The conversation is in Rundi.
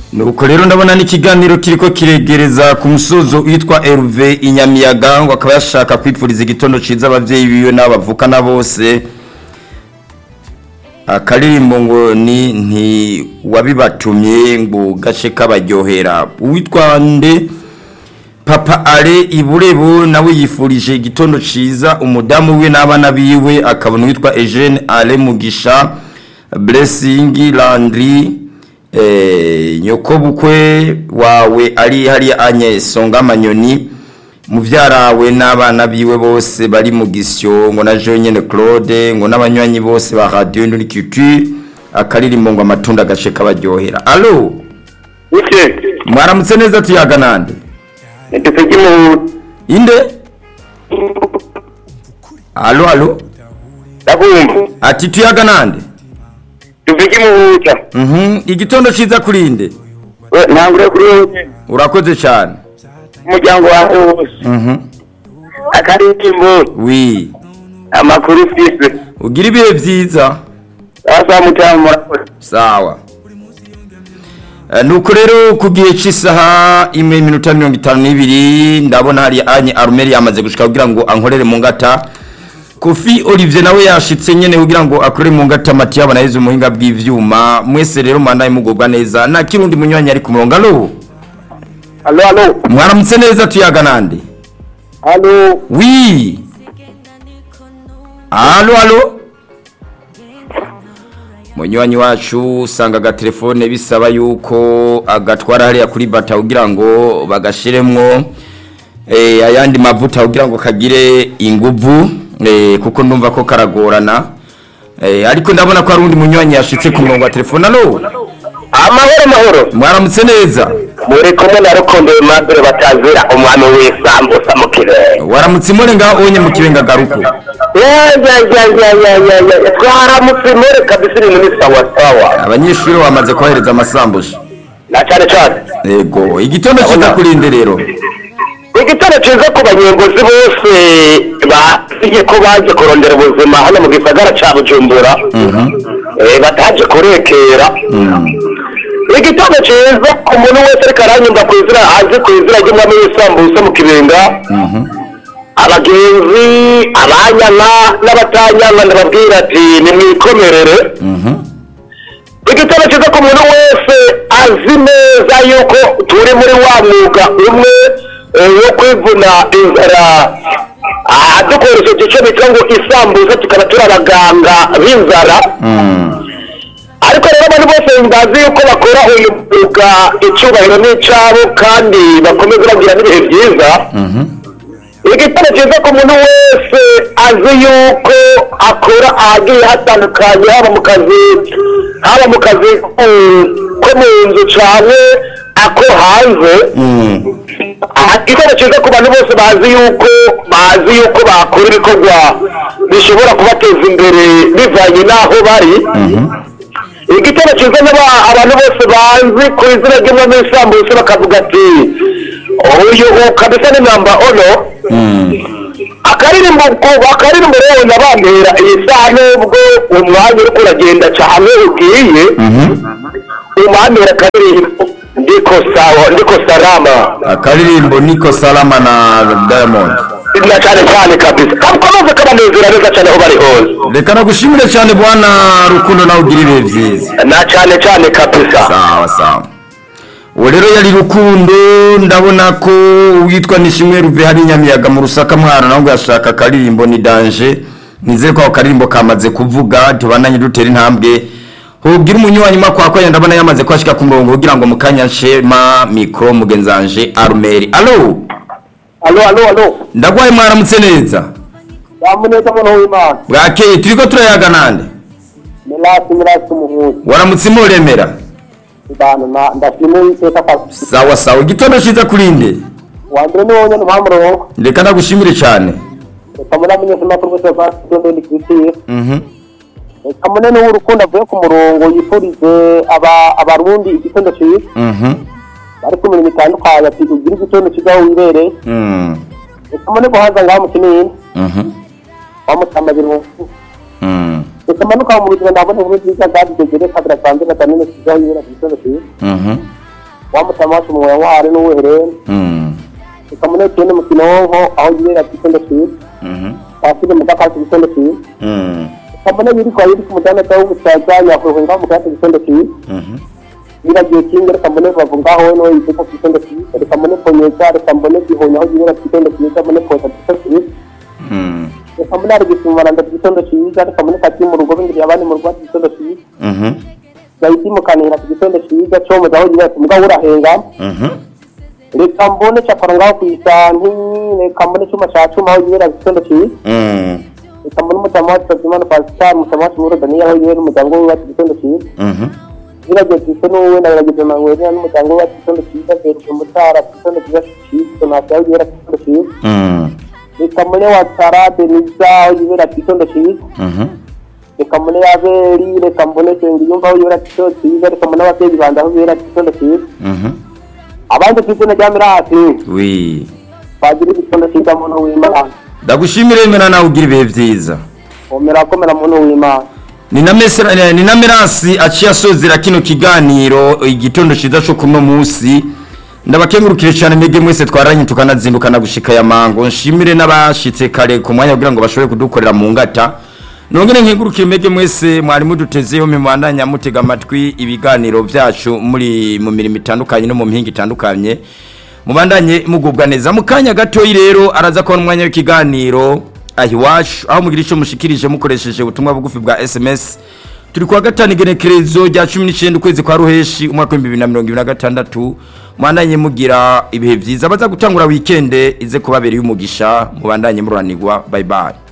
nuko rero ndabona n'ikiganiro kiriko kiregereza ku musozo witwa Herve Inyamiyaga ngo akaba yashaka kwipfuriza igitondo ciza abavyeyi biwe n'abo bavukana bose akaririmbo ngo ni nti wabibatumye ngo gace kabaryohera uwitwa nde papa ale iburebo nawe yifurije igitondo ciza umudamu we n'abana biwe akabona uwitwa Eugene ale mugisha blessing landry eh, nyoko bukwe wawe ari hariya anye songa manyoni muvyarawe n'abana biwe bose bari mu gisyo ngo na Jean nyene Claude ngo n'abanywanyi bose ba radio Induni Culture akaririmbo ngo amatunda gashe kabaryohera allo Ike, mwaramutse neza tuyaga nande nitufiki mu inde allo allo ndakumva. ati tuyaga nande Tufiki mu buta. mhm igitondo ciza kurinde We ntangure kuri wowe urakoze cyane umuryango wawe wose. mhm Akaririmbo wi amakuru ufise. ugira ibihe vyiza Asa mutamu murakoze. sawa Eh, nuko rero ku gihe cy'isaha imwe iminota mirongo itanu n'ibiri ndabona hari anye arumeri yamaze gushika kugira ngo ankorere mu ngata kofi olivier nawe yashitse nyene kugira ngo akorere mu ngata mati yabo nahize umuhinga bw'ivyuma mwese rero mandaye mugubwa neza na kirundi munywanyi ari ku murongo alo Allo allo. mwaramutse neza tuyaga nande Allo. wi alo alo munywanyi wacu usanga agatelefone bisaba yuko agatwara hariya kuri bata kugira ngo bagashiremwo eh, ayandi mavuta kugira ngo kagire inguvu eh, kuko ndumva ko karagorana eh, ariko ndabona ko hari undi munywanyi yashitse ku murongo wa telefone alo Amahoro mahoro. mwaramutse neza Muri kumwe na Rukundo Aimable batazira umwami w'isambusa mu kirere. waramutse imore ngaho onye mu kibenga garuko Ya ya ya ya ya ya ya. Twaramutse muri kabisa ibintu ni sawa sawa. abanyeshuri bamaze kohereza amasambushi Na cyane cyane. Ego, igitondo kiza kurinde rero. igitero cyiza ku banyengozi bose bagiye ko baje kurondera ubuzima hano mu gisagara cya bujumbura Eh, bataje kurekera igitero cyiza ku muntu wese ariko aranyumva ku izina azi ku izina ry'umwami w'isambusa mu kibenga abagenzi abanyana n'abatanyana ndababwira ati nimwikomerere igitero cyiza ku muntu wese azi neza yuko turi muri wa mwuga umwe eh, wo kwivuna inzara Ah, dukoresheje icyo bita ngo isambuza tukaba turi abaganga b'inzara ariko rero abantu bose bazi yuko bakora uyu mwuga icyubahiro n'icyabo kandi bakomeza bagira n'ibihe byiza igitero cyiza ku muntu wese azi yuko akora ahagiye hatandukanye haba mu kazi haba mu kazi mm, ko mu nzu cyane ako hanze aha igitero cyiza ku bantu bose bazi yuko bazi yuko bakora ibikorwa bishobora kubateza imbere bivanye n'aho bari igitero cyiza n'aba- abantu bose bazi ku izina ry'umwami w'isambutse bakavuga ati uyu kabisa ni namba ono akaririmbo ku- akaririmbo rero nabambera iyi saha nubwo umwanya uriko uragenda cyane ugiye umwambera akaririmbo ndiko sawa ndiko salama Akaririmbo Niko Salama na Diamond. na cyane cyane kabisa kakomeze kabanezera neza cyane aho bari hose Reka nagushimire cyane bwana Rukundo nawe ugira ibihe byiza. na cyane cyane kabisa Sawa sawa. Uwo rero yari Rukundo ndabona ko witwa Nishimwe Ruve hari Nyamiyaga mu Rusaka mwana nawe ngo yashaka akaririmbo ni danger. Nizeye ko ako karirimbo kamaze kuvuga tubananye dutera intambwe. Hubwira umunywanyi makwa ko ndabona yamaze kwashika ku murongo kugira ngo mukanya nshema micro mugenzanje Armeri. Allo. alo alo alo Ndagwaye mwaramutse neza. yamuneza muntu w'imana bwakeye turiko turayaga nande mirasi mirasi umuhungu waramutse imuremera abantu ndashimiye iteka kabisa sawa sawa igitondo ciza kurinde wa mbere ni wowe nyine umuhamurongo reka ndagushimire cyane reka munamenye ko amakuru yose basigaye ndi kwitiye Mhm. reka munene w'urukundo avuye ku murongo yifurize aba- abarundi igitondo cyiza Mhm. bari ku mirimo itandukanye ati ugire igitondo cyiza aho wibereye Mm. reka mune guhaza ngaho mu kinini Mhm. wamutambagira Mm. reka manuka mu buzima ndabona inkuru nziza zadutegere kabira sanze gatanene cyiza aho wibereye igitondo cyiza Mhm. wa mutama wacu mu wari n'uwuherene Mm. reka mbone tugende mu kinonko aho yibera ku gitondo cyiza Mhm. twashyire mu gakasi ku gitondo cyiza Mm. reka mbone yiri kwa yiri ku mudandaza w'ubusaza yakuruhunga mu gakasi ku gitondo cyiza Mhm. yiragiye kinga reka mbone bavu ngaho we niwe yiteka ku gitondo cyiza reka mbone ponyeza reka mbone gihonya aho yibera ku gitondo cyiza mbone poza ku gitondo cyiza Mm. reka mbone ari gisumaranda ku gitondo cyiza reka mbone kati mu rugo bingiriye abandi mu rugo ku gitondo cyiza Mhm. gahita imukanira ku gitondo cyiza comuza aho yibera ku mugabo urahenga Mhm. reka mbone capara ngaho ku isanti reka mbone cuma ca cuma aho yibera ku gitondo cyiza Mm. reka mbone umutama wacu Fatimana Pascal umutama wacu Muro Daniel aho yibera n'umuryango we wacu ku gitondo cyiza Mhm. Nirageze ise n'uwe nagerageje Manuel n'umuryango we wacu ku gitondo cyiza Serge Mutara ku gitondo cyiza cyiza Donatien aho yibera ku gitondo cyiza Mm. reka mbone wa Sara Denisa aho yibera ku gitondo cyiza Mhm. reka mbone Yaberi reka mbone Sengiyumva aho yibera ku gitondo cyiza reka mbone ababyeyi banje aho yibera ku gitondo cyiza Mhm. abandi ku izina rya Mirasi Oui. bagira igitondo cyiza muntu w'Imana Ndagushimire ngena nawe ugira ibihe byiza. komera komera muntu w'Imana Ni na mesera eh, ni na Merasi aciye asozera kino kiganiro igitondo ciza cyo kuno munsi. Ndabakengurukire cyane mwege mwese twaranye tukanazindukana gushika ya mango. Nshimire n'abashitse kare ku mwanya kugira ngo bashobore kudukorera mu ngata. Nongere nkengurukire mwege mwese mwari mudutezeho mimwandanya mutega amatwi ibiganiro byacu muri mu mirimo itandukanye no mu mpinga itandukanye. Mubandanye mugubwa neza mu kanya gatoyi rero araza kubona umwanya w'ikiganiro ahiwacu aho mugira icyo mushikirije mukoresheje ubutumwa bugufi bwa SMS turi kuwa gatanu igenekerezo rya cumi n'icyenda ukwezi kwa ruheshi umwaka w'ibihumbi bibiri na mirongo ibiri na gatandatu mubandanye mugira ibihe byiza baza gutangura wikende ize kubabereye umugisha mubandanye mururanirwa bayi bayi